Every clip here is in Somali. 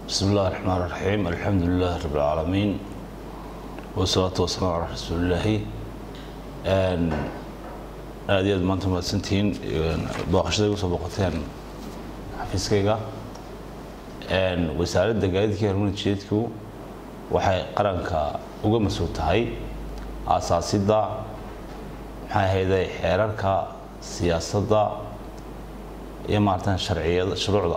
بسم الله الرحمن الرحيم الحمد لله رب العالمين والصلاة والسلام على رسول الله aad iyo aad maanta mahadsantihiin booqashada igu soo booqateen xafiiskayga wasaaradda gaadiidka harmoni jeedku waxay qaranka uga mas-uul tahay aasaasidda maxay ahayday xeerarka siyaasadda iyo maaratan sharciyada shuruucda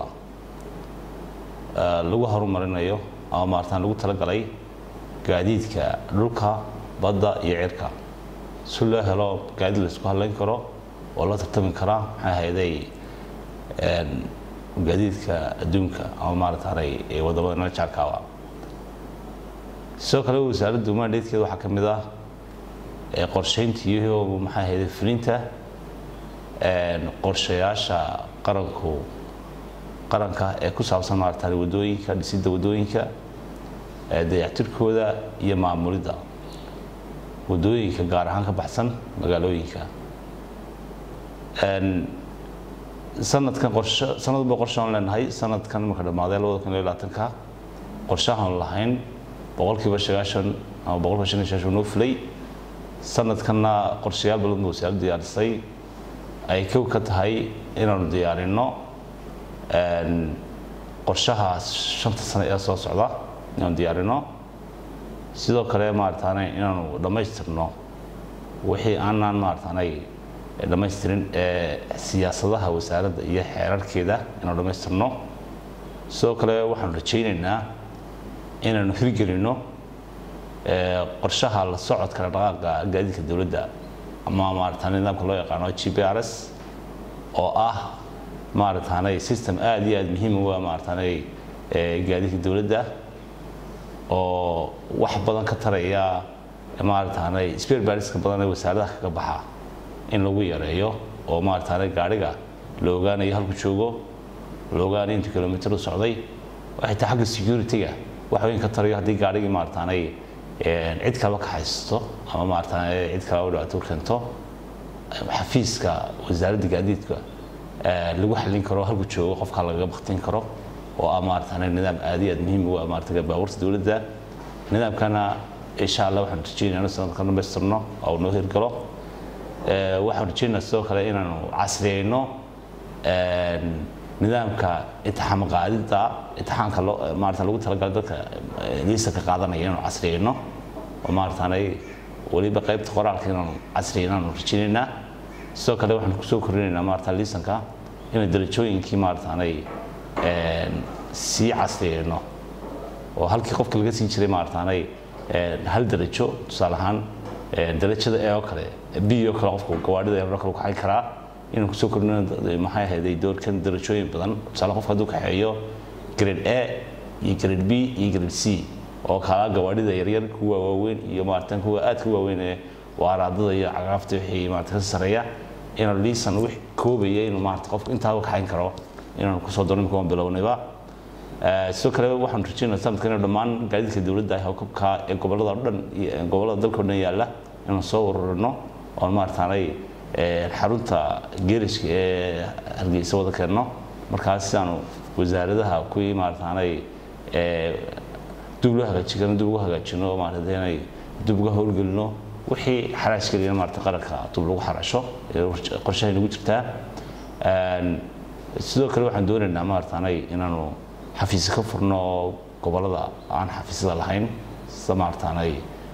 lagu horumarinayo ama maaratan lagu talagalay gaadiidka dhulka badda iyo cirka si loo helo gaadiid la isku hadlayn karo oo la tartami karaa maxay ahayday gaadiidka adduunka ama maarataanay wadamada nala jaarkaaba sidoo kale wasaaradda mandatekeeda waxaa ka mid ah qorsheynta iyo maxay ahayday fulinta qorshayaasha qaranku qaranka ee ku saabsan maaratan wadooyinka dhisidda wadooyinka dayactirkooda iyo maamulidda wadooyinka gaar ahaan ka baxsan magaalooyinka sanadkan qorshe sanadba qorshe aan leenahay sanadkan marka dhammaaday labada kun iyo labaatanka qorshahaan lahayn boqolkiiba sagaashan ama boqolkiiba shan iyo sagaashan noo fulay sanadkanna qorshayaal badan ba wasaaraddu diyaarisay ay kow ka tahay inaanu diyaarino qorshaha shanta sano ee soo socda inaanu diyaarino sidoo kale maarataane inaanu dhammaystirno wixii aanaan maarataanay dhammaystirin ee siyaasadaha wasaaradda iyo xeerarkeeda inaanu dhammaystirno sidoo kale waxaanu rajaynaynaa inaanu hirgelino qorshaha la socodka dhaqaaqa gaadiidka dowladda ama maarataane nidaamka loo yaqaano g p r s oo ah maarataanay system aada iyo aada muhiim u ah maarataanay gaadiidka dowladda oo wax badan ka taraya maarataanay spare bariska badan ee wasaaradaha kaga baxa in lagu yareeyo oo maarataanay gaadhiga la ogaanayo halku joogo la ogaanayo intu kilomitr u socday waxay tahay xagga security-ga wax weyn ka tarayo haddii gaadhigii maarataanay cid kaleba ka haysto ama maarataanay cid kaleba dhibaato keento xafiiska wasaaradda gaadiidka lagu xallin karo halku joogo qofka lagaga baktin karo oo ah maarataanay nidaam aad iyo aad muhiim ugu ah maarata baabuurta dowladda nidaamkana insha allah waxaan rajeynaya inu sanadka dhamaystirno oo noo hirgalo waxaan rajeynaya sidoo kale inaanu casriyeyno nidaamka intixaam qaadidda intixaamka loo maarata lagu talagalay dadka liisanka qaadanaya inaanu casriyeyno oo maarataanay weliba qaybta qoraalka inaanu casriyeyno aanu rajeynaynaa sidoo kale waxaan kusoo kordhinaynaa maarata liisanka inay darajooyinkii maarataanay sii casriyeyno oo halkii qofka laga siin jiray maarataanay hal darajo tusaale ahaan darajada ee oo kale b oo kale qofka gawaadhida ee kale kaxayn karaa inaan kusoo kordhino maxay ahayday doorkan darajooyin badan tusaale qofka hadduu kaxeeyo grade a iyo grade b iyo grade c oo kala gawaadhida yaryar kuwa waaweyn iyo maaratan kuwa aadka waaweyn ee waaraadada iyo cagaafta wixii maarata ka sareeya inaan liisan wix koobaya inuu maarata qofka intaa kaxayn karo inaan kusoo daro imika waan bilownayba sidoo kale waxaan rajeynaya sanadka inuu dhammaan gaadiidka dowladda hawkabka ee gobolada o dhan gobolada dalka o dhan yaalla inaan soo ururino oon maarataanay xarunta geerishka ee hargeysa wada keenno markaas si aanu wasaaradaha kuwii maarataanay dub loo hagaajin karno dub ugu hagaajino oo maarata inay dub uga howlgelino wixii xaraash keliya maarata qaranka dub lagu xarasho qorshahay nagu jirtaa sidoo kale waxaan doonaynaa maarataanay inaanu xafiisyo ka furno gobolada aan xafiisyada lahayn sida maarataanay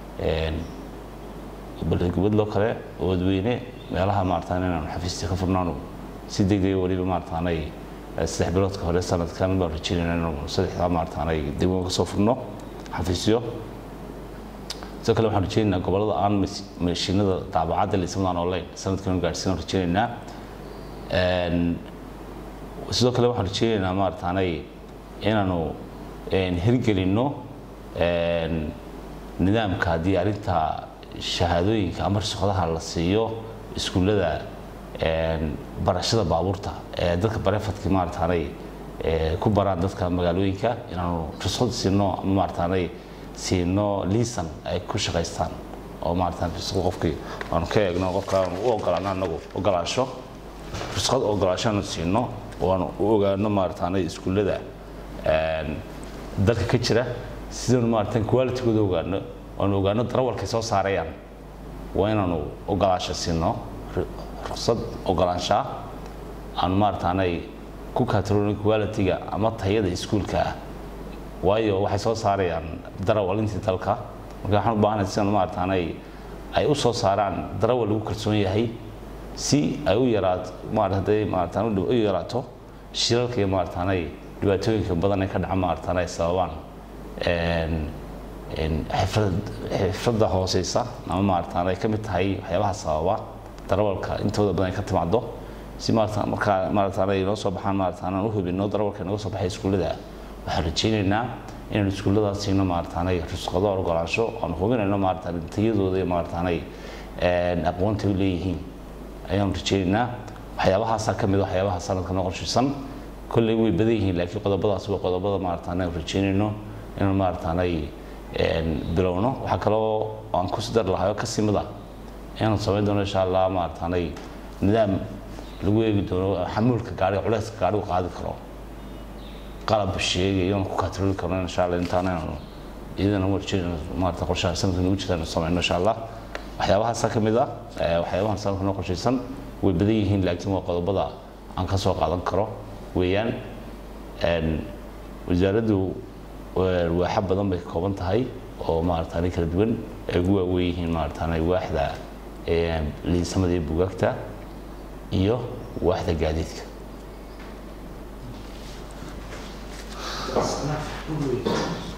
balgubadloo kale wadweyne meelaha maarataanay inaanu xafiisyo ka furnaanu si degdega weliba maarataanay saddex biloodka hore sanadkan baan rajeynayna inaanu saddexdaa maarataanay degmo kasoo furno xafiisyo sidoo kale waxaan rajeynaynaa gobolada aan mashiinada daabacadda liismadaan online sanadkan gaadhsiin rajeynaynaa sidoo kale waxaan rajeynaynaa maarataanay inaanu hirgelinno nidaamka diyaarinta shahaadooyinka ama rusuqadaha la siiyo iskuullada barashada baabuurta ee dadka barefadki maarataanay ku baraan dadka magaalooyinka inaanu rusuqad siino ama maarataanay siino liisan ay ku shaqaystaan oo maarata rusuqad qofkii aanu ka eegno qofka aanu u ogolaano anagu ogolaansho rusuqad ogolaasho aanu siino oo aanu u ogaano maarataanay iskuullada dalka ka jira sidanu maaratan qualitygooda ogaano oanu ogaano darawalkay soo saarayaan waa inaanu ogolaansho siino ruqsad ogolaanshaa aanu maarataanay ku katrolin qualityga ama tayada iskuulka ah waayo waxay soo saarayaan darawal intii dalka marka waxaan u baahanahay sidanu maarataanay ay u soo saaraan darawal lagu kalsoon yahay si ay u yaraato maarata hadday maarataan u yaraato shilalka iyo maarataanay dhibaatooyinka badan ee ka dhaca maarataanay sababaan xifradda hooseysa ama maarataana ay ka mid tahay waxyaabaha sababa darawalka intooda badan ay ka timaado si maarata markaa maarataana ay noo soo baxaan maarataana aan u hubino darawalka nooga soo baxay iskuullada waxaan rajaynaynaa inaan iskuulladaas siino maarataanay rusqado ogolaansho aan hubinayno maarataana tayadooda iyo maarataanay aqoonta u leeyihiin ayaan rajaynaynaa waxyaabahaasaa ka mid waxyaabaha sanadka noo qorshaysan kolley way badan yihiin laakiin qodobadaas waa qodobada maarataana aan rajaynayno inaan maarataanay bilowno waxaa kaloo aan ku sidar lahay oo ka simida inaanu samayn doono insha allah maarataanay nidaam lagu eegi doono xamuulka gaariga culeyska gaarigu qaadi karo qalab sheegayo aan ku katroli karno insha allah intaana inaanu iyadana warjeyn maarata qorshaha sanadka nagu jirta inaan samayno insha allah waxyaabahaasa ka mid ah waxyaabahan sanadka noo qorshaysan way badan yihiin laakiin waa qodobada aan ka soo qaadan karo weeyaan wasaaraddu waaxa badan bay ka kooban tahay oo maarataanay kala duwan ay ugu waaweyn yihiin maarataanay waaxda liisamada iyo bugaagta iyo waaxda gaadiidka That's enough.